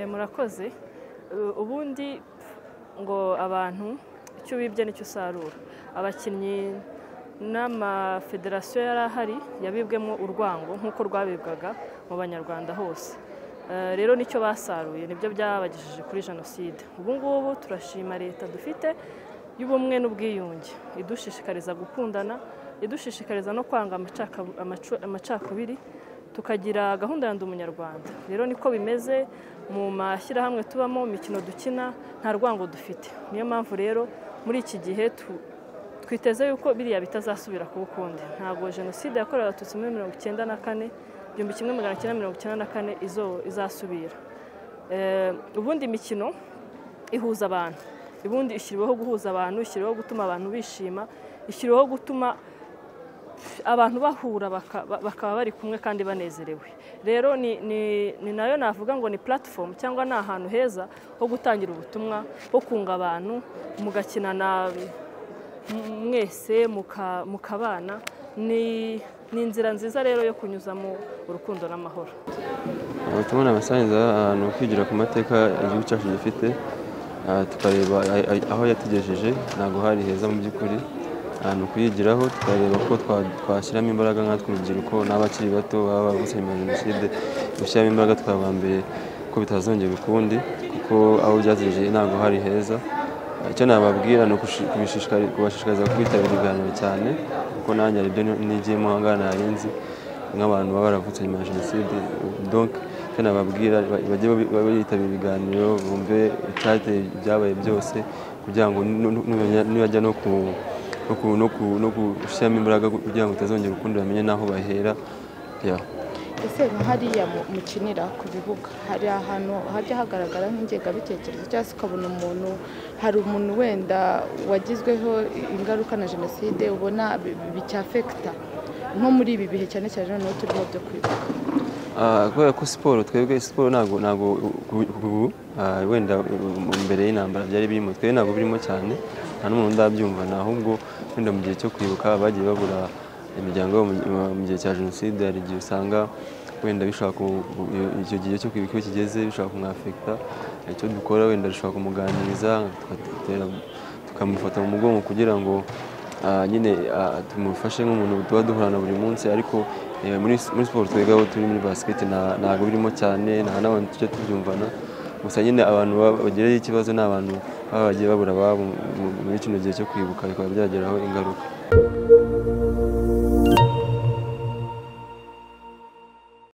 murakoze ubundi ngo abantu icyo ubibye nicyo usarura abakinnyi n'amafederasiyo yari ahari yabibwemo urwango nk'uko rwabibwaga mu banyarwanda hose rero nicyo basaruye nibyo byabagejeje kuri jenoside ubu ngubu turashima leta dufite y'ubumwe n'ubwiyunge idushishikariza gukundana idushishikariza no kwanga amacakubiri tukagira gahunda ya ndi umunyarwanda rero niko bimeze mu mashyirahamwe tubamo imikino dukina nta rwango dufite niyo mpamvu rero muri iki gihe twiteze yuko biriya bitazasubira kuba ukundi ntabwo jenoside yakorewe abatutsi muri mirongo icyenda na kane igihumbi kimwe magana cyenda mirongo icyenda na kane izasubira ubundi imikino ihuza abantu ubundi ishyiriweho guhuza abantu ishyiriweho gutuma abantu bishima ishyiriweho gutuma abantu bahura bakaba bari kumwe kandi banezerewe rero ni nayo navuga ngo ni platform cyangwa ni ahantu heza ho gutangira ubutumwa ho kunga abantu mugakinana mwese mukabana ni inzira nziza rero yo kunyuzamo urukundo n'amahoro ubutumwa ni amasangiza ni ukwigira ku mateka igihugu cyacu gifite tukareba aho yatugejeje ntabwo hari heza mu by'ukuri ahantu kuyigiraho tukareba ko twashyiramo imbaraga nkatwe urubyiruko n'abakiri bato baba bavutse nyuma ya jenoside gushyiramo imbaraga twabambere ko bitazongera ukundi kuko aho byategereje ntabwo hari heza icyo nababwira ni kubashishikariza kwitabira ibiganiro cyane kuko nanjye hari ibyo nigiyemo aha ngaha ntarinzi nk'abantu baba baravutse nyuma ya jenoside donke icyo nababwira bajye bitabira ibiganiro bumve icyateye ibyabaye byose kugira ngo nibajya no ku no gushyiramo imbaraga kugira ngo utazongera ukundi bamenye n'aho bahera ese hariya mukinira ku bibuga hari ahantu hajya hagaragara nk'ingengabitekerezo cyangwa se ukabona umuntu hari umuntu wenda wagizweho ingaruka na jenoside ubona bicyafekita nko muri ibi bihe cyane cyane noneho turiho byo kwibuka kubera ko siporo twebwe siporo ntabwo wenda mbere y'intambara byari birimo twebwe ntabwo birimo cyane nta n'umuntu ndabyumva ni ahubwo wenda mu gihe cyo kwibuka bagiye babura imiryango mu gihe cya jenoside hari igihe usanga wenda bishobora icyo gihe cyo kwibuka iyo kigeze bishobora kumwafekita icyo dukora wenda dushobora kumuganiriza tukamufata mu mugongo kugira ngo nyine tumufashe nk'umuntu tuba duhorana buri munsi ariko muri siporo twiga aho turi muri basiketi ntabwo birimo cyane nta n'abantu tujya tubyumvana gusa nyine abantu bagiraho ikibazo ni abantu baba bagiye babura ababo muri kino gihe cyo kwibuka bikaba byageraho ingaruka